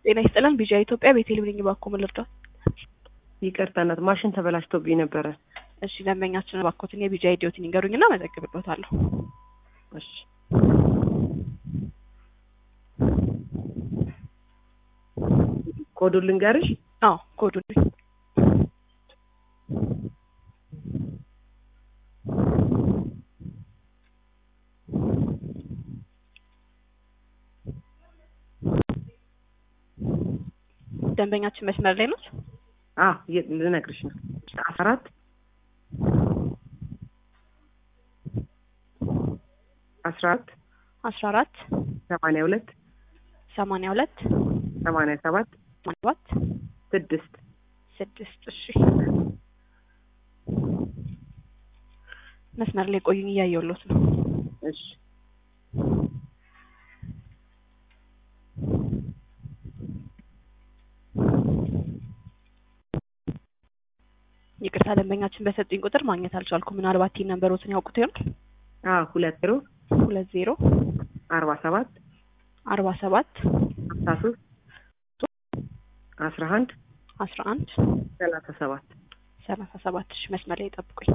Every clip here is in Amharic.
ጤና ይስጥልን ቢጂአይ ኢትዮጵያ ቤቴልሔም ባኮ ምን ልርዳዎት? ይቅርታ እናት ማሽን ተበላሽቶብኝ ነበረ። እሺ ደንበኛችን ባኮትን የቢጂአይ ዲዮቲን ይንገሩኝና መዘግብሎታለሁ። እሺ ኮዱን ልንገርሽ? አዎ ኮዱን ደንበኛችን መስመር ላይ ነው። አዎ የ- ልነግርሽ ነው። አስራ አራት አስራ አራት አስራ አራት ሰማንያ ሁለት ሰማንያ ሁለት ሰማንያ ሰባት ሰማንያ ሰባት ስድስት ስድስት እሺ መስመር ላይ ቆዩኝ እያየሁሎት ነው። እሺ ይቅርታ ደንበኛችን በሰጡኝ ቁጥር ማግኘት አልቻልኩም። ምናልባት ቲን ነንበሮትን ያውቁት ይሆን? አዎ ሁለት ዜሮ ሁለት ዜሮ አርባ ሰባት አርባ ሰባት ሀምሳ ሶስት አስራ አንድ አስራ አንድ ሰላሳ ሰባት ሰላሳ ሰባት እሺ መስመር ላይ ጠብቁኝ።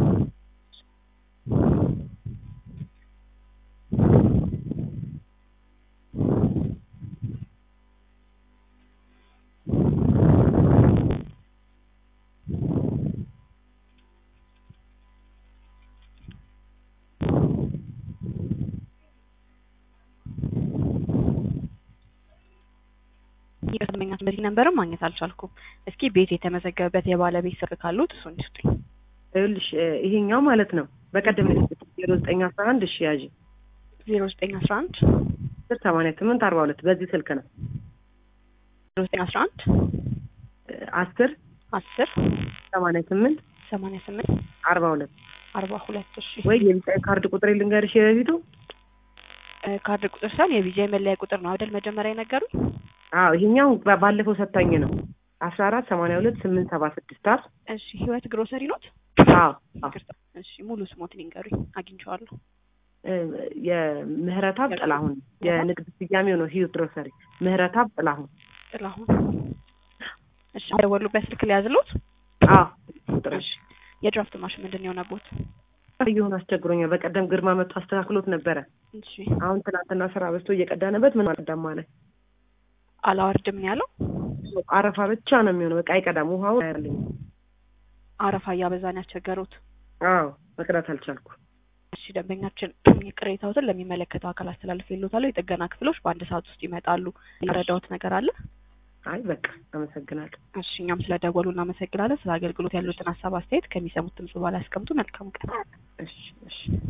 ይቅርታ ደንበኛችን በዚህ ነንበርም ማግኘት አልቻልኩም። እስኪ ቤት የተመዘገበበት የባለቤት ስልክ ካሉት እሱን ይስጡኝ። ይኸውልሽ እ፣ ይሄኛው ማለት ነው በቀደም ነው ዜሮ ዘጠኝ አስራ አንድ እሺ ያዥ ዜሮ ዘጠኝ አስራ አንድ ስር ሰማንያ ስምንት አርባ ሁለት በዚህ ስልክ ነው ዜሮ ዘጠኝ አስራ አንድ እ፣ አስር አስር ሰማንያ ስምንት ሰማንያ ስምንት አርባ ሁለት አርባ ሁለት እሺ ወይ የቢጫ ካርድ ቁጥር ልንገርሽ የበፊቱ እ፣ ካርድ ቁጥር ሳይሆን የቢጂአይ መለያ ቁጥር ነው አይደል መጀመሪያ የነገሩኝ? አዎ ይሄኛው ባ- ባለፈው ሰታኝ ነው አስራ አራት ሰማንያ ሁለት ስምንት ሰባ ስድስት አር እሺ ህይወት ግሮሰሪ ኖት? አዎ አዎ ይቅርታ እሺ ሙሉ ስሞትን ይንገሩኝ አግኝቼዋለሁ። እ፣ የምህረታብ ጥላሁን የንግድ ስያሜው ነው ህይወት ግሮሰሪ ምህረታብ ጥላሁን ጥላሁን እሺ ደወሉበት ስልክ ሊያዝሎት? አዎ ቁጥር እሺ የድራፍት ማሽን ምንድን ነው የሆነቦት? እየሆነ አስቸግሮኛል በቀደም ግርማ መጥቶ አስተካክሎት ነበረ እሺ አሁን ትናንትና ስራ በዝቶ እየቀዳንበት ምን አልቀዳም አለ አላወርድም ነው ያለው። አረፋ ብቻ ነው የሚሆነው በቃ አይቀዳም ውሃው አያልኝ አረፋ እያበዛን ያስቸገሩት። አዎ መቅዳት አልቻልኩ እሺ ደንበኛችን ቅሬታዎትን ለሚመለከተው አካል አስተላልፍ የሎታለሁ። የጥገና ክፍሎች በአንድ ሰዓት ውስጥ ይመጣሉ። የረዳዎት ነገር አለ? አይ በቃ አመሰግናለሁ እሺ እኛም ስለደወሉ እናመሰግናለን። ስለ አገልግሎት ያሉትን ሀሳብ አስተያየት ከሚሰሙት ድምጽ በኋላ ያስቀምጡ። መልካም ቀን። እሺ እሺ